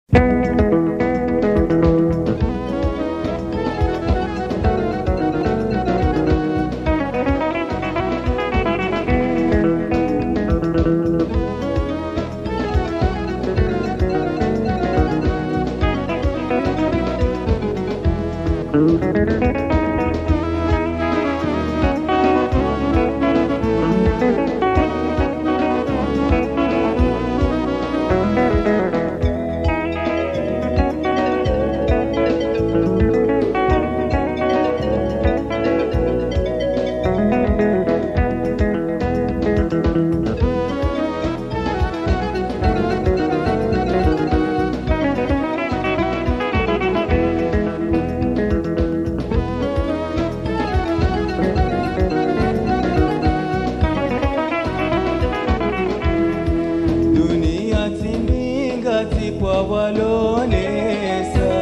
dunia timbinga tipwa walonesa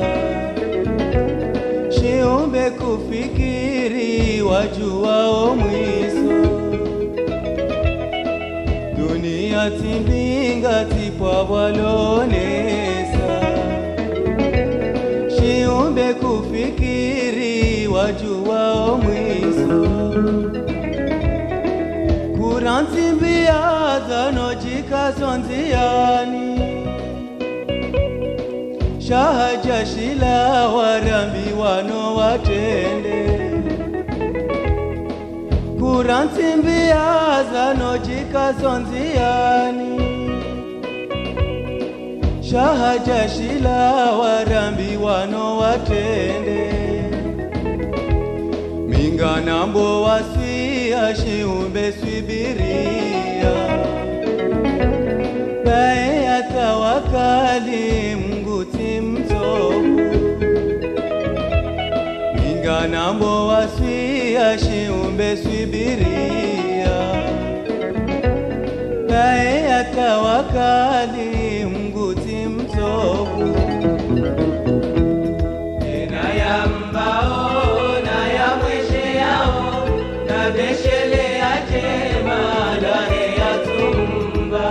shiumbe kufikiri wajuwao mwiso dunia timbinga tipwa walonesa shiumbe kufikiri wajuwao mwiso kurantsimbia zanojikazonziani shahaja shila warambi wano watende kurantsimbia zanojikazonziani shahaja shila warambi wano watende minganambo waswia shiumbe swibiria bae ya tawakali mnguti mzovu minganambo waswia shiumbe swibiria bae ya tawakali mnguti mzovu tena ya mbao na ya mweshe yao na beshele ya jema dare ya tumba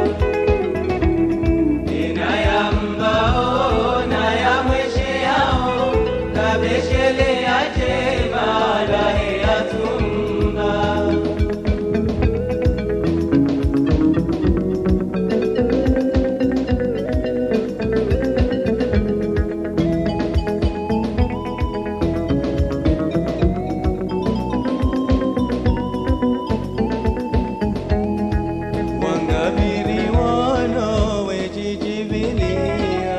tena ya mbao na ya mweshe yao na beshele ya jema dare ya tumba wangabiri wano wejijivilia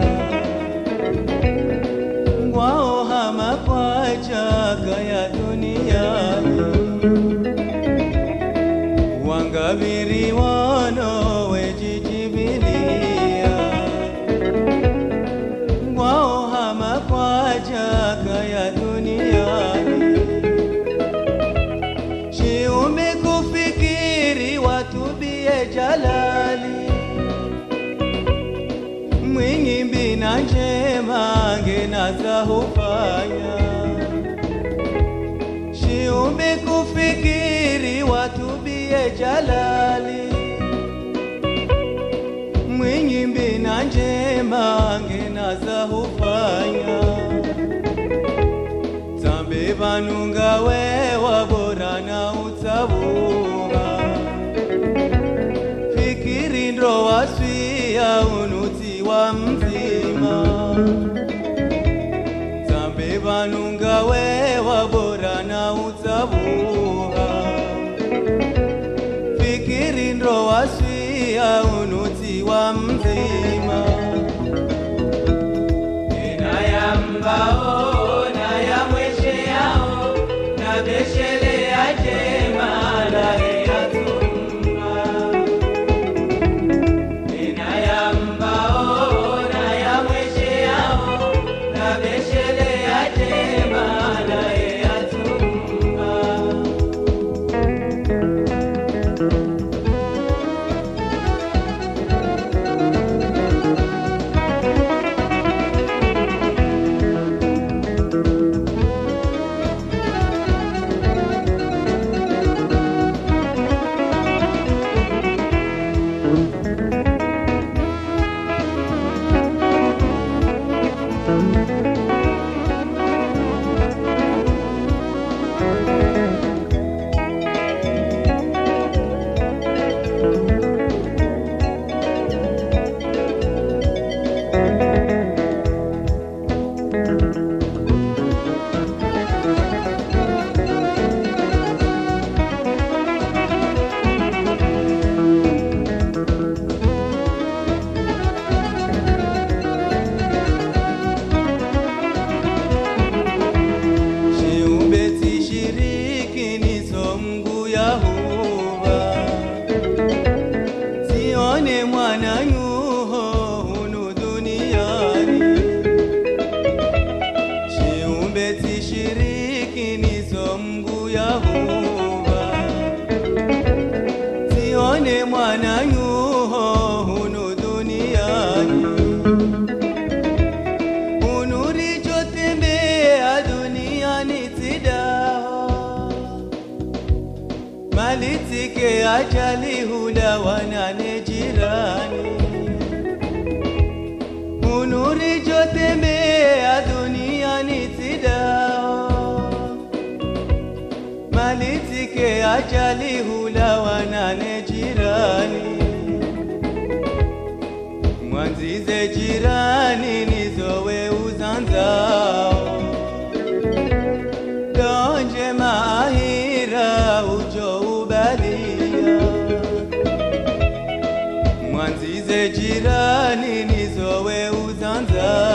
ngwao hama kwa chaka ya duniani wangabiri wano wejijivilia ngwao hama kwa chaka ya duniani shiume kufikiri watubie jalali mwingi mbina njema ngenaza hufanya shiume kufikiri watubie jalali mwingi mbina njema ngenaza hufanya zambe vanunga wewa bora na utsavuha fikiri ndo waswia unuti wa mzima zambe vanunga wewa bora na utsavuha fikiri ndo waswia unuti wa mzima tena ya mbao na ya mweshe yao na beshele ya jema dare ya tumba tena ya mbao na ya mweshe yao Malizike ajali hula wanane jirani Unuri jotembea duniani tidao Malizike ajali hula wanane jirani Mwanzize jirani nizowe uzanzao Donje maahira ujo ubalia Mwanzize jirani nizowe uzanzao